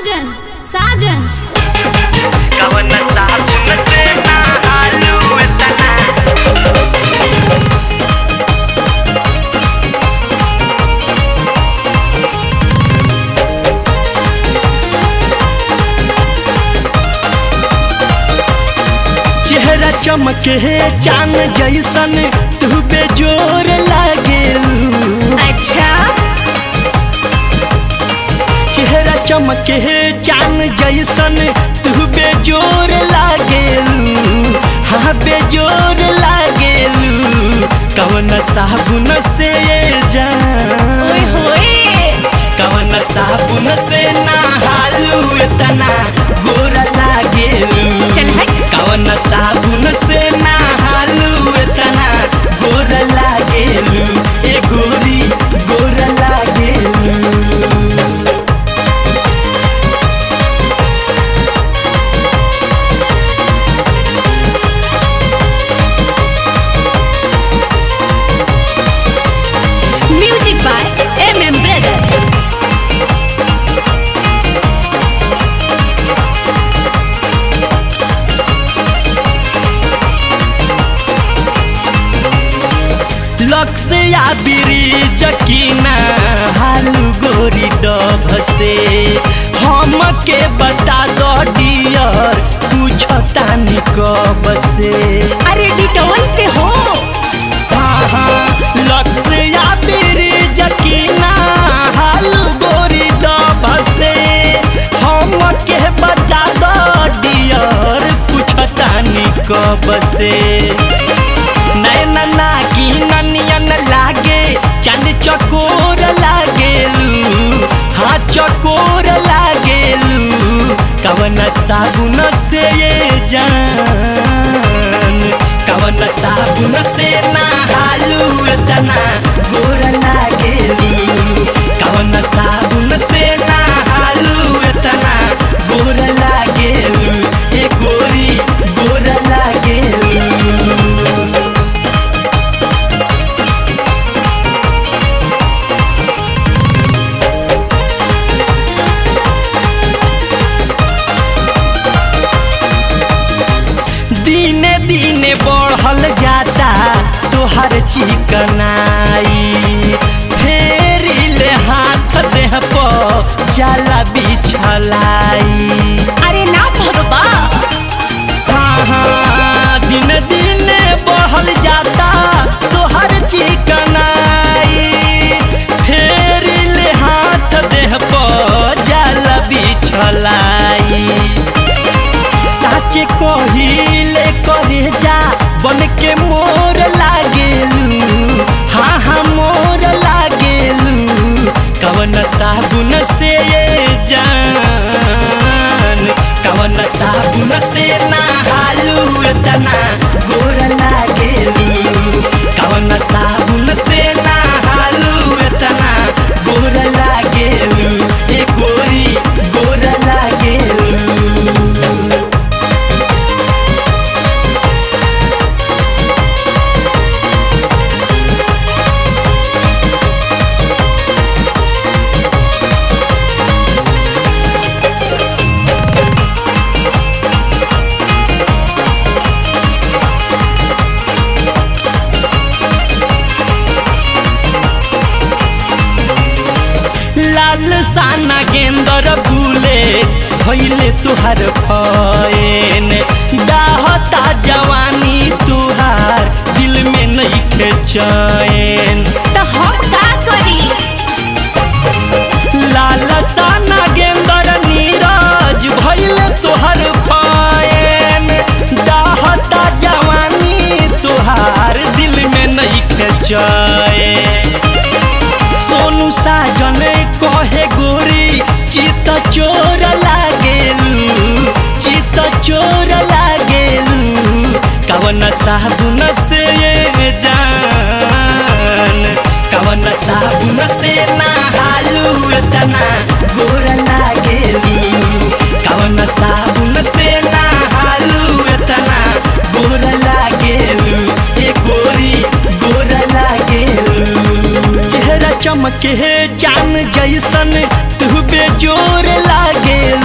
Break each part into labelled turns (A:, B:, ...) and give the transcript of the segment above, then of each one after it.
A: साजन साजन
B: कवन साबुन से नहालू इतना
C: चेहरा चमके चान जैसन तू बेजोर लागेलू
A: अच्छा
C: चेहरा चमके चान जैसन तू बेजोर लागेलू हाँ बेजोर लागेलू कवन साबुन से ये जान
A: होए
C: कवन साबुन से नहालू इतना गोरा लागेलू
A: चल हट।
C: कवन साबुन से नहालू इतना गोरा लागेलू ए गोरी गोरा लागेलू
A: music by M M brother
C: लक से या ब्रिज किना हालू गोरी डभ से हम के बता दो डियर पूछतानी कब से
A: अरे डिटोल से हो
C: हाँ हाँ लक से या ब्रिज किना हालू गोरी डभ से हम के बता दो डियर पूछतानी कब से नैन नागी ननियन लागे चंद चकोर लागेलू हाँ चकोर लागेलू कवन साबुन से ये जान कवन साबुन से नहालू इतना गोर लागेलू कवन साबुन से नहालू इतना गोर लागेलू ए गोरी गोर लागेलू दिने दिने बढ़ल जाता तोहर चिकनाई फेरिले हाथ देह पर जाला बिछलाई
A: अरे ना भगवा
C: हाँ हाँ दिन दिन बढ़ल जाता तोहर चिकनाई फेरिले हाथ देह पर जाला बिछलाई साचे कहिले करे जा बन के मोर लागेलू हाँ हाँ मोर लागेलू कवन साबुन से ये जान कवन साबुन से नहालू इतना गोर लागेलू कवन साबुन से नहालू इतना गोर लागेलू ए गोरी गोर लागेलू लाल साना गेंदर बुले भैले तुहार फैन डाहता जवानी तुहार दिल में नहीं चैन
A: तो हम का करी
C: लाल साना गेंदर नीरज भैले तुहार फैन डाहता जवानी तुहार दिल में नहीं चैन सोनू साजन कहे गोरी चित चोर लागेलू चित चोर लागेलू कवन साबुन से ये जान कवन साबुन से नहालू इतना गोर लागेलू कवन साबुन से नहालू इतना गोर लागेलू ए गोरी गोर लागेलू चेहरा चमके चान जैसन तू बेजोर लागेल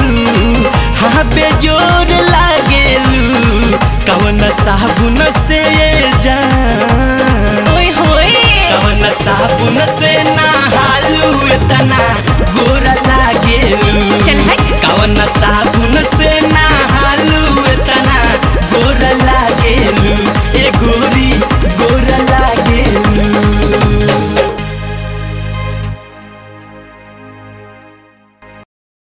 C: बेजोर लागेलू कवन साबुन से ये जान
A: ओए होए
C: कवन साबुन से नहालू इतना